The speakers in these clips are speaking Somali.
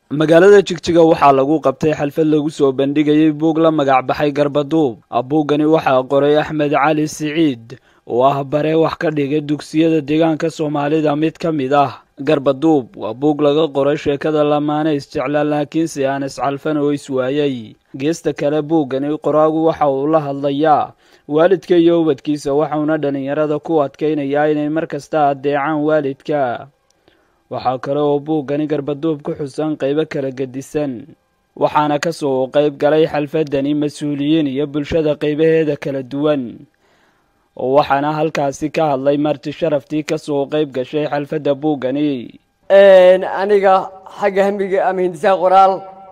magaalada jigjiga waxaa lagu qabtay xalfad lagu soo bandhigayay buug la magac baxay garbaduub buuggani waxaa qoray axmed cali siciid oo ah bare wax ka dhigay dugsiyada deegaanka soomaalida mid ka mid ah garbaduub waa buug laga qoray sheekada lamaane isjeclaa laakiinse aan iscalfan oo iswaayay geesta kale buuggani qoraagu waxa uu la hadlayaa waalidka iyo ubadkiisa waxauna dhallinyarada ku adkaynayaa inay mar kasta addeecaan waalidka waxaa kale oo buuggani garbaduub ku xusan qaybo kala gedisan waxaana ka soo qayb galay xalfadani mas-uuliyiin iyo bulshada qaybaheeda kala duwan oo waxaana halkaasi ka hadlay marti sharaftii ka soo qayb gashay xalfadda buuggani aniga xagga hamiga ama hindisaha qoraal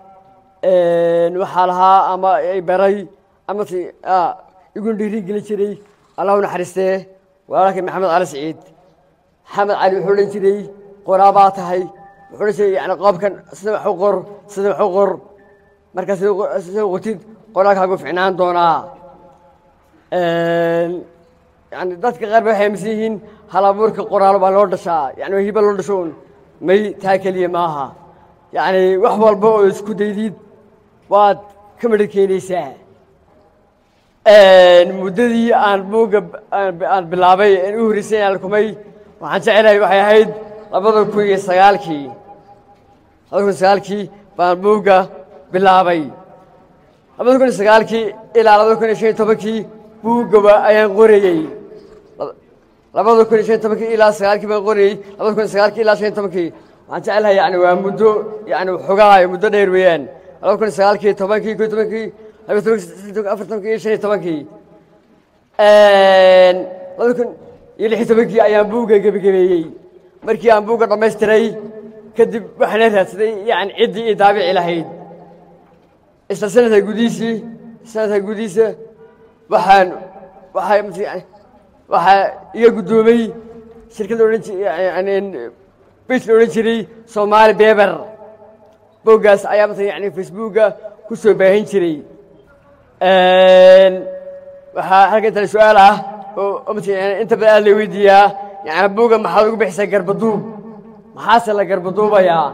waxaa lahaa ama baray ama iguna dhiiri gelin jiray allahu naxariistee walaalkay maxamed cali siciid maxamed cali wuxuu odhan jiray qoraa baa tahay wuxuu odhan jiray yani qoobkan sida wax u qor sida wax u qor markaa sida qotid qoraalkaagu ficnaan doonaa yani dadka qaar ba waxay aaminsan yihiin hal abuurka qoraal baa loo dhashaa yani hiba loo dhasho un may taa keliya maaha yani wax walba oo isku daydid waad ka midho keenaysaa muddadii aan buugga aan bilaabay aan u horreysay aan kumay waxaan jecelahay waxay ahayd labada kun iyo sagaalkii labada kun iyo sagaalkii baan buugga bilaabay labada kun iyo sagaalkii ilaa labada kun iyo shan iyo tobankii buuggaba ayaan qorayey labada kun iyo shan iyo tobankii ilaa sagaalkii baan qorayey labada kun iyo sagaalkii ilaa shan iyo tobankii waxaan jecelahay yani waa muddo yani xogaa muddo dheer weeyaan labada kun iyo sagaalkii tobankii kun iyo tobankii laba tobankii afar tobankii iyo shan iyo tobankii labada kun iyo lix iyo tobankii ayaan buugga gebagabeeyey markii aan buugga dhammaystiray kadib waxaana raadsaday yani ciddii ii daabici lahayd isla sanadka gudihiisii sanadka gudihiisa waxaan waxaa waxaa iga guddoomay shirkadda odhan bis la odhan jiray soomaali beber boggaas ayaa mata yani facebookga ku soo baahin jiray waxaa halka intale su-aal ah oo mat inta badan aad la weydiiyaa yani buugga maxaad ugu bixisaa garbaduub maxaase la garbaduubayaa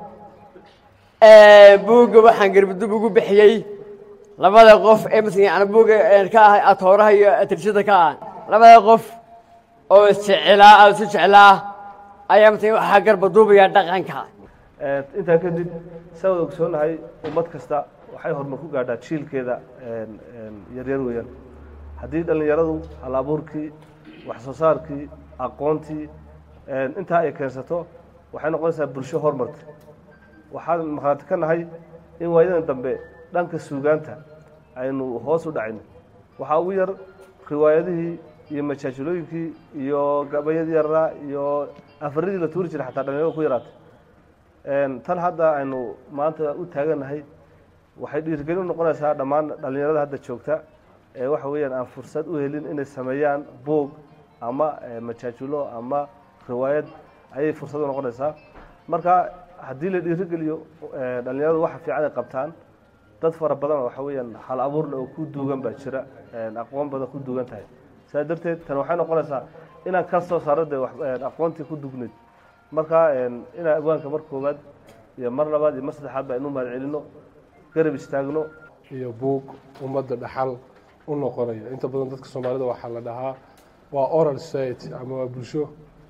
buugga waxaan garbaduub ugu bixiyey labada qof ee mat yani buugga ka ah atooraha iyo atirshada ka ah labada qof oo isjeclaa aada isu jeclaa ayaa mata waxaa garbaduubaya dhaqanka intaa kadib saa wada ogsoonahay ummad kasta waxay horumar ku gaadhaa jiilkeeda yaryar weeyaan haddii dhallinyaradu hal abuurkii wax soo saarkii aqoontii intaa ay keensato waxay noqonaysaa bulsho horumarta waxaan markhaati ka nahay in waayadan dambe dhanka suugaanta aynu hoos u dhacayno waxaa ugu yar riwaayadihii iyo majaajilooyinkii iyo gabayadii yaraa iyo afaridii la tuuri jiray xataa dhalinyarada ku yaraatay tan hadda aynu maanta u taaganahay waxay dhiirigelin u noqonaysaa dhammaan dhallinyarada hadda joogta ee waxa weeyaan aan fursad u helin inay sameeyaan buog ama majaajulo ama riwaayad ayay fursad u noqonaysaa marka haddii la dhiirigeliyo dhallinyaradu waxa fiican ay qabtaan dad fara badan waxa weeyaan hal abuurna oo ku duugan baa jira aqoon badan ku duugan tahay sidaa darteed tan waxay noqonaysaa inaan ka soo saaro de aqoontii ku dugnayd marka inaan abwaanka mar koowaad iyo mar labaad iyo mar saddexaad ba aynu mahad celino garab istaagno iyo buug ummadda dhaxal u noqonaya inta badan dadka soomaalida waxaa la dhahaa waa oral society ama waa bulsho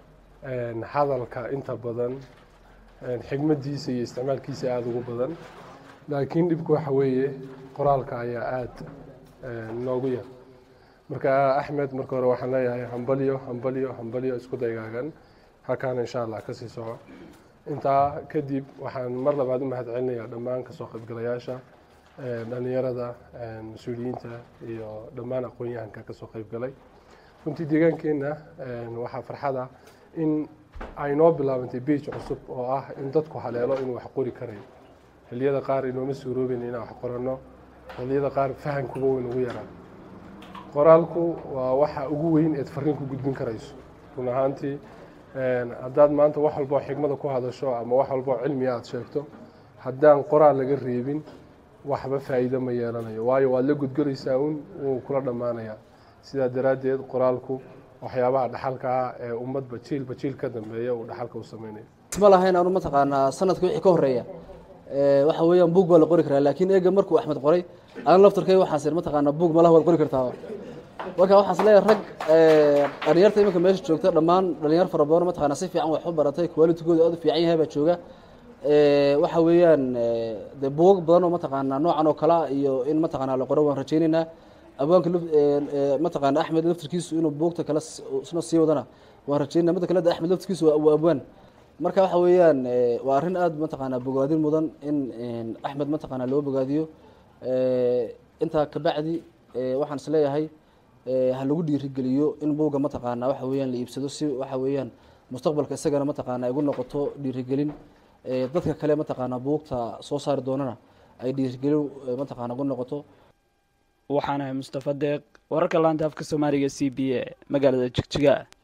hadalka inta badan xigmadiisa iyo isticmaalkiisa aada ugu badan laakiin dhibku waxa weeye qoraalka ayaa aada noogu yar marka axmed marka hore waxaan leeyahay hambalyo hambalyo hambalyo isku daygaagan halkaana insha allah kasii soco intaa kadib waxaan mar labaad u mahad celinayaa dhammaan kasoo qaybgalayaasha dhalinyarada mas-uuliyiinta iyo dhammaan aqoon-yahanka kasoo qaybgalay runtii deegaankeenna waxaa farxada in ay noo bilaabantay beij cusub oo ah in dadku haleelo inuu wax qori karayo xilliyada qaar inooma suuroobin inaan wax qoranno xilliyada qaar fahankuba weyn ugu yaraa qoraalku waa waxa ugu weyn eed fariin ku gudbin karayso run ahaantii haddaad maanta wax walboo xigmada ku hadasho ama wax walboo cilmiga aada sheegto haddaan qoraal laga reebin waxba faa'iido ma yeelanayo waayo waad la gudgelaysaa un wuu kula dhammaanayaa sidaa daraaddeed qoraalku waxyaabaha dhaxalka ah ee ummadba jiilba jiil ka dambeeya uu dhaxalka u sameynayo isma lahayn anu mataqaanaa sanadka wixii ka horreeya waxa weeyaan buug baa la qori karaa laakiin eega markuu axmed qoray aan laftarkay waxaas ir mataqaanaa buug malaha waad qori kartaa marka waxaas leeyahay rag dhalinyarta iminka meesha joogta dhammaan dhalinyar fara badan mataqaanaa si fiican wax u baratay qualitigooda aad u fiican yahay baa jooga waxa weeyaan dee buugag badan oo mataqaanaa noocan oo kale iyo in mataqaanaa la qoro waan rajaynaynaa abwaanka mataqaana axmed laftirkiisu inuu buugta kale isna sii wadana waan rajaynaa midda kale axmed laftirkiisu waa abwaan marka waxa weeyaan waa arrin aada mataqaanaa bogaadin mudan in axmed mataqaanaa loo bogaadiyo intaa kabacdi waxaan isleeyahay ha lagu dhiirigeliyo in buugga mataqaanaa waxa weeyaan la iibsado si waxa weeyaan mustaqbalka isagana mataqaanaa igu noqoto dhiirigelin dadka kale mataqaanaa buugta soo saari doonana ay dhiirigelin mataqaana ugu noqoto waxaan ahay mustafa deeq wararka laanta afka soomaaliga c b a magaalada jigjiga